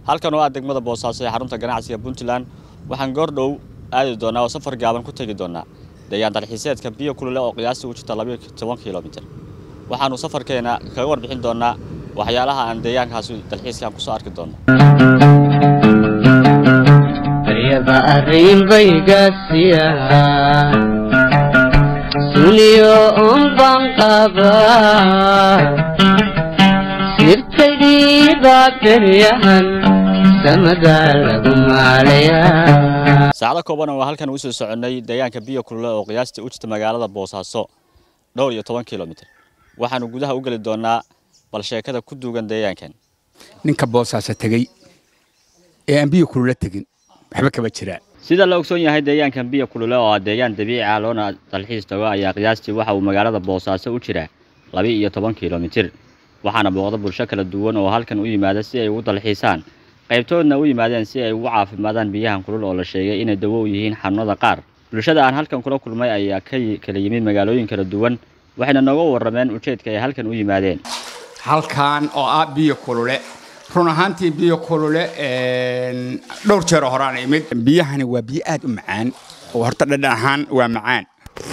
halkan oo ah degmada boosaaso ee xarunta ganacsiga puntland waxaan goordhow aadi doonaa oo safar gaaban ku tegi doonaa deegaan dalxiiseedka biyo kulule oo qiyaastii u jirta labayo toban kilomitir waxaannu safarkeena kaga warbixin doonaa waxyaalaha aan deegaankaasi dalxiiskaan kusoo arki doonno aryaba arrinbaygaasiya suliyo unban qaba sirtaydiiba beryahan samada lagu maalayaa saacado kooban oo halkan uu soo soconnay deegaanka biyo kulule oo qiyaastii u jirta magaalada boosaaso dhowr iyo toban kilomitir waxaannu gudaha u geli doonaa bal sheekada ku duugan deegaankan ninka boosaaso tegey ee aan biyo kulula tegin waxba kama jiraan sida la ogsoon yahay deegaankan biyo kulule oo ah deegaan dabiici ah loona dalxiis tago ayaa qiyaastii waxa uu magaalada boosaaso u jiraa laba iyo toban kilomitir waxaana booqda bulsho kala duwan oo halkan u yimaada si ay ugu dalxiisaan qaybtoodna u yimaadeen si ay ugu caafimaadaan biyahan kulul oo la sheegay inay dawo u yihiin xanuunada qaar bulshada aan halkan kula kulmay ayaa ka kala yimid magaalooyin kala duwan waxayna nooga warrameen ujeedka ay halkan u yimaadeen halkan oo ah biyo kulule run ahaantii biyo kulule dhowr jeer oo horaan imid biyahani waa biyo aad u macaan oo horta dhadhan ahaan waa macaan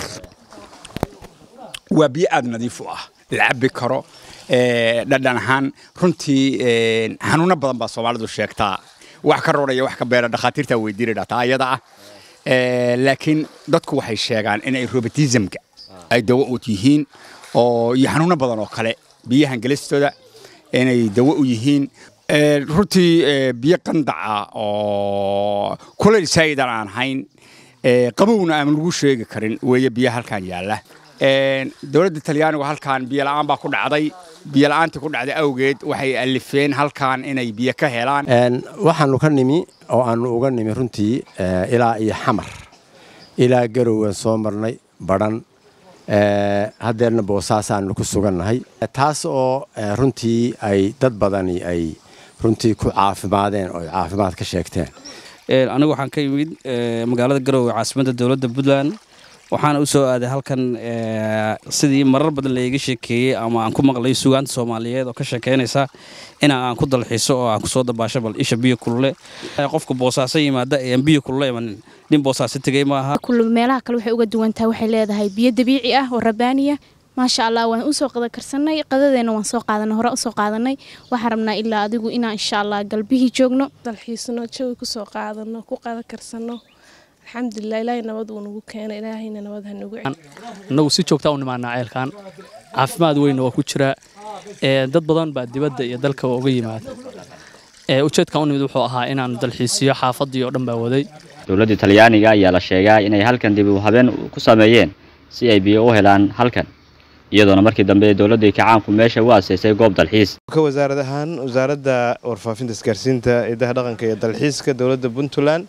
waa biyo aad nadiif u ah la cabbi karo dhadhan ahaan runtii xanuuno badan baa soomaalidu sheegtaa wax ka rooraya wax ka beera dhakhaatiirtaa weydiina dhataa ayada ah laakiin dadku waxay sheegaan inay robotismka ay dawo u yihiin oo iyo xanuuno badan oo kale biyahan gelistooda inay dawo u yihiin runtii biyo qandaca oo kulayl saa'idan aan hayn qabowna aan lagu sheegi karin weeye biyo halkan yaalla dowladda talyaanigu halkan biyo la'aan baa ku dhacday biyo la'aantii ku dhacday awgeed waxay alifeen halkan inay biyo ka helaan waxaanu ka nimi oo aanu uga nimi runtii ilaa iyo xamar ilaa garowgan soo marnay badhan haddeerna boosaasaanu ku sugannahay taas oo runtii ay dad badani ay runtii ku caafimaadeen oo caafimaad ka sheegteen anigu waxaan ka yimid magaalada garowe caasimadda dowladda puntland waxaana u soo aaday halkan sidii marar badan laiga sheekeeyey ama aan ku maqlay sugaanta soomaaliyeed oo ka sheekeynaysa in aan ku dalxiiso oo aan kusoo dabaasho bal isha biyo kulule qofka boosaaso yimaada aan biyo kulule imanin nin boosaaso tegey maaha meelaha kale waxay uga duwan tahay waxay leedahay biyo dabiici ah oo rabaaniya maasha allah waan usoo qada karsanay qadadeena waan soo qaadanay hore usoo qaadanay waxaan rabnaa ilaa adigu inaan insha allah galbihii joogno dalxiisno jawi kusoo qaadano ku qada karsano alxamdulilah ilaahay nabad uu nagu keena ilaahayna nabad ha nagu annagu si joogtaa u nimaanaa ceelkan caafimaad weynna waa ku jiraa dad badan baa dibadda iyo dalka uga yimaada ujeedkan u nimid wuxuu ahaa inaan dalxiisiyo xaafaddii oo dhan baa waday dowladda talyaaniga ayaa la sheegaa inay halkan dib u habeen ku sameeyeen si ay biyo u helaan halkan iyadoona markii dambe dowladda kacaanku meesha u aseysay goob dalxiis ka wasaarad ahaan wasaaradda warfaafinta isgaarsiinta idaha dhaqanka iyo dalxiiska dowladda puntland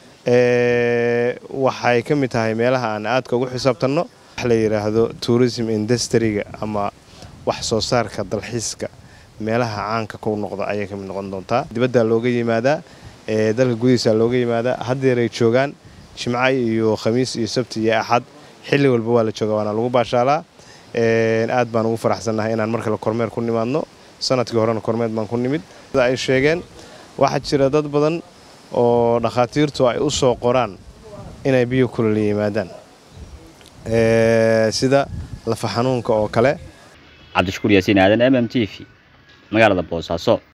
waxay ka mid tahay meelaha aan aadka ugu xisaabtanno wax la yidhaahdo tourism industriga ama wax soo saarka dalxiiska meelaha caanka ku noqda ayay ka mid noqon doontaa dibaddaa looga yimaadaa dalka gudihiisa looga yimaadaa haddeeray joogaan jimco iyo khamiis iyo sabti iyo axad xilli walba waa la jooga waana lagu baashaalaa aad baan ugu faraxsannahay inaan mar kale kormeer ku nimaadno sanadkii horena kormeer baan ku nimid sida ay sheegeen waxaa jira dad badan oo dhakhaatiirtu ay u soo qoraan inay biyo kulula yimaadaan sida lafa xanuunka oo kale cabdishukuur yaasiin aadan m m t v magaalada boosaaso